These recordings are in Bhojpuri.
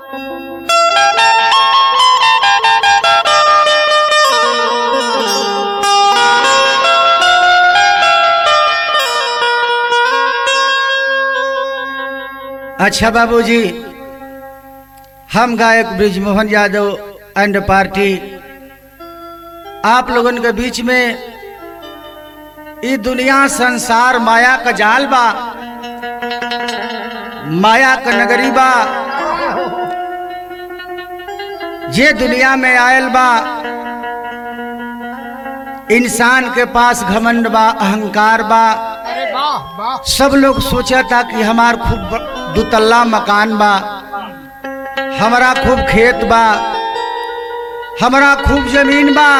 अच्छा बाबूजी हम गायक ब्रिजमोहन यादव एंड पार्टी आप लोगन के बीच में ई दुनिया संसार माया का जाल बा माया का नगरी बा जे दुनिया में आयल बा इंसान के पास घमंड बा अहंकार बा अरे वाह वाह सब लोग सोचा था कि हमार खूब ब- दुतल्ला मकान बा हमारा खूब खेत बा हमारा खूब जमीन बा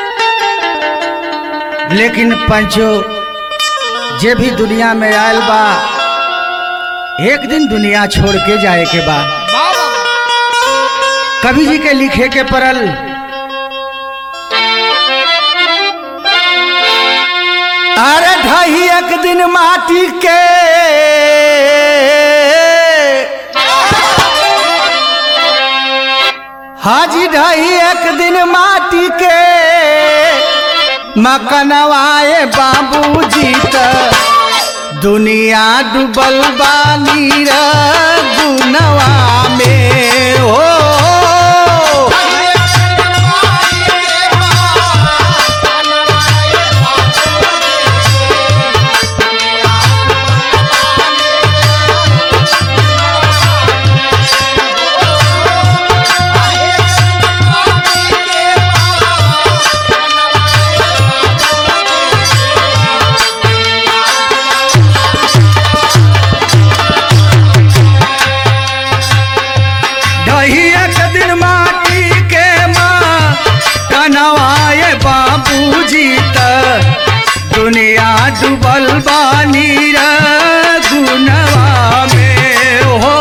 लेकिन पंचो जे भी दुनिया में आयल बा एक दिन दुनिया छोड़ के जाए के बा वाह वाह कवि जी के लिखे के परल अरे ढही एक दिन माटी के हाजी ढही एक दिन माटी के मकनवाए बाबूजी त दुनिया डूबल बानी गुनवा में हो ढही एक दिन माटी के माँ कनवाए बाबूजी त दुनिया डूबल बानी गुनवा में हो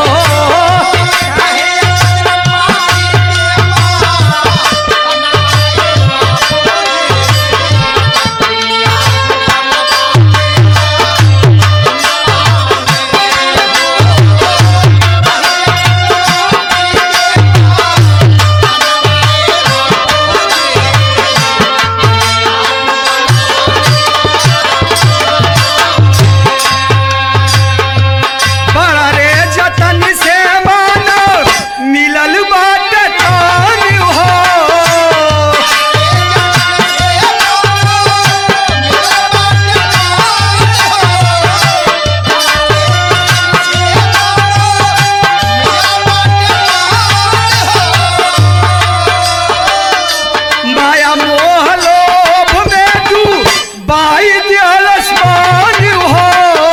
बड़ा रे जतन से मानो मिलल बाटे तान हो माया मोह लोभ में तू बाई दियल आसमान हो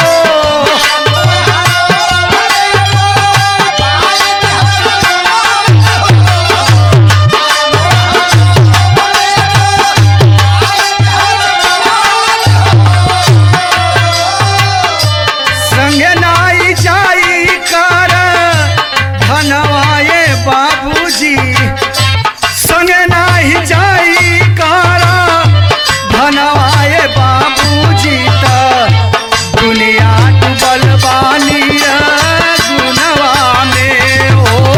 संगे नाई जाई कर धनवाए बाबूजी संगे नाही जाई कर धनवाए बाबूजी त दुनिया डूबल बानी गुनवा में हो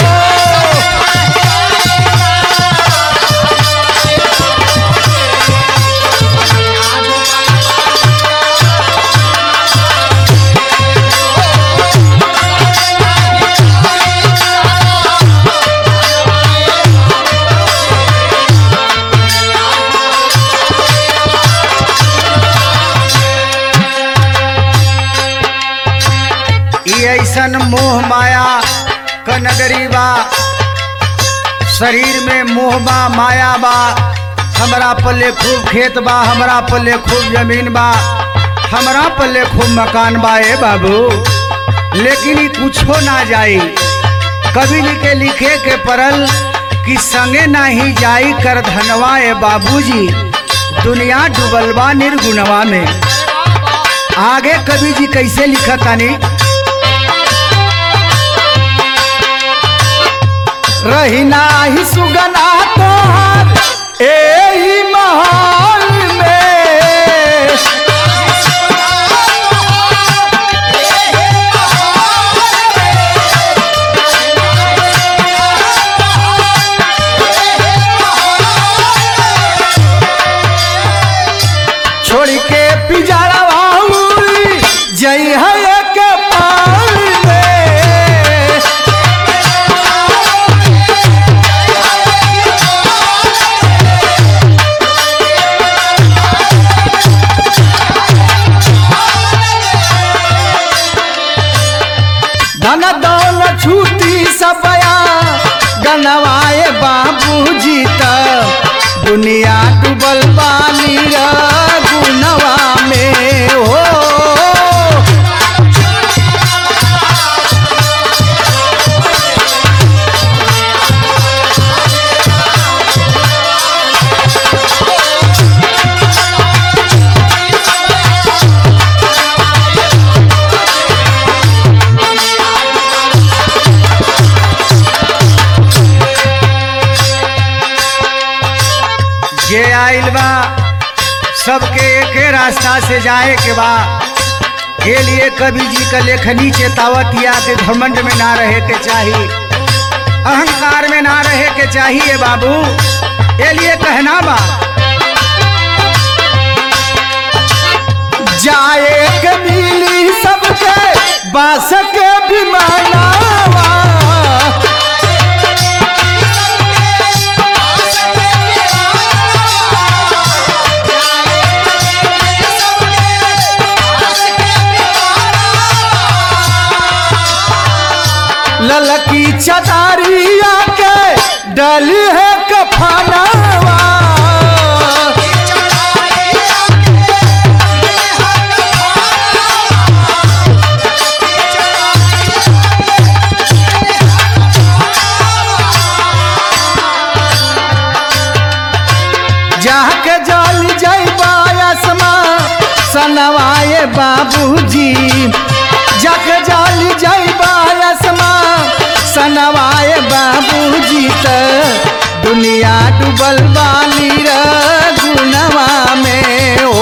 ई ऐसन मोह माया क नगरी बा शरीर में मोह बा माया बा हमरा पल्ले खूब खेत बा हमरा पल्ले खूब जमीन बा हमरा पल्ले खूब मकान बा ए बाबू लेकिन ई कुछो ना जाई कवि जी के लिखे के परल कि संगे नाही जाई कर धनवा ए बाबूजी दुनिया डूबल बा निर्गुणवा में आगे कवि जी कैसे लिखत तानी रही नाही सुगना तोहर एही महल में सनवाए बाबूजी त दुनिया डूबल बानी रे गुनवा में हो जे आइल बा सबके एके रास्ता से जाए के बा के लिए कवि जी का लेखनी चेतावतिया के घमंड में ना रहे के चाहिए अहंकार में ना रहे के चाहिए बाबू ये लिए कहना बा जाए के मिली सबके बास के विमानावा ललकी चदारिया के डली है कफनावा जाके जल जैबा आसमा सनवाए बाबूजी जाके जल जैबा आसमा सनवाए बाबूजी त दुनिया डूबल बानी रे गुनवा में हो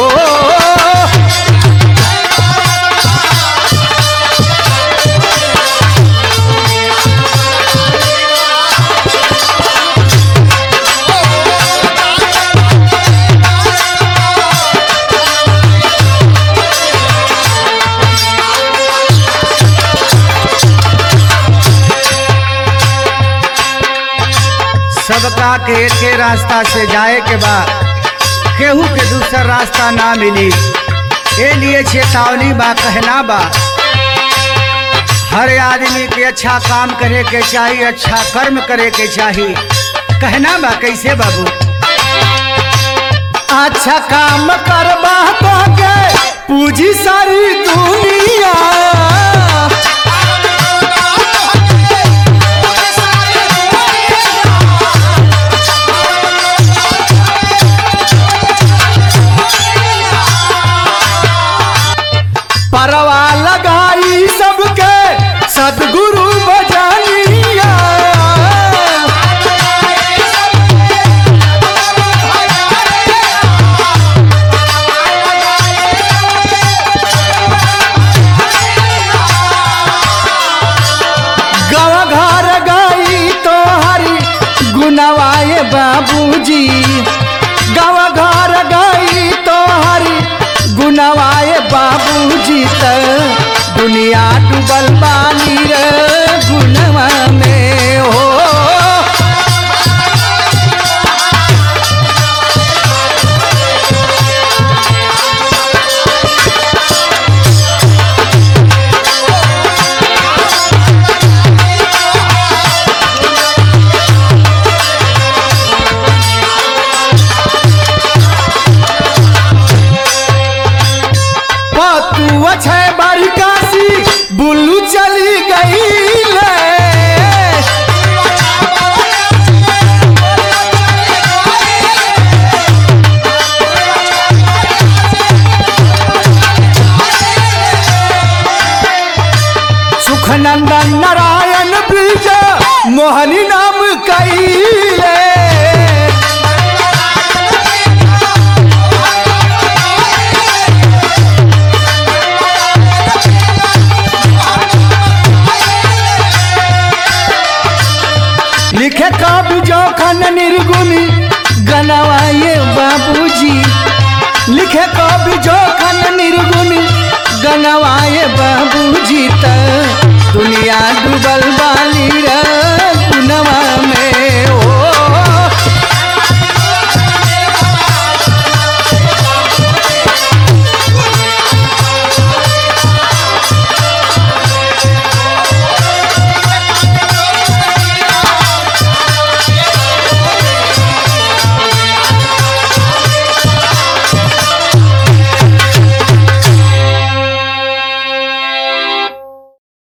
सबका के एके रास्ता से जाए के बा केहू के दूसरा रास्ता ना मिली ए लिए चेतावनी बा कहना बा हर आदमी के अच्छा काम करे के चाहिए अच्छा कर्म करे के चाहिए कहना बा कैसे बाबू अच्छा काम करबा तो के पूजी सारी दुनिया परवा लगाई सबके सदगुरु बजानिया गवा घर गई तो हरी गुनवाए बाबूजी गवा घर गई तो हरी गुनवाए बाबूजी त दुनिया डूबल बानी रे गुनवा में हो तू छै बारिकासी बुल्लू चली गई ले सुखनंदन नारायण ब्रिज मोहनी नाम कैले लिखे कवि जोखन निर्गुणी गनवाए बाबूजी लिखे कवि जोखन निर्गुणी गनवाए बाबूजी त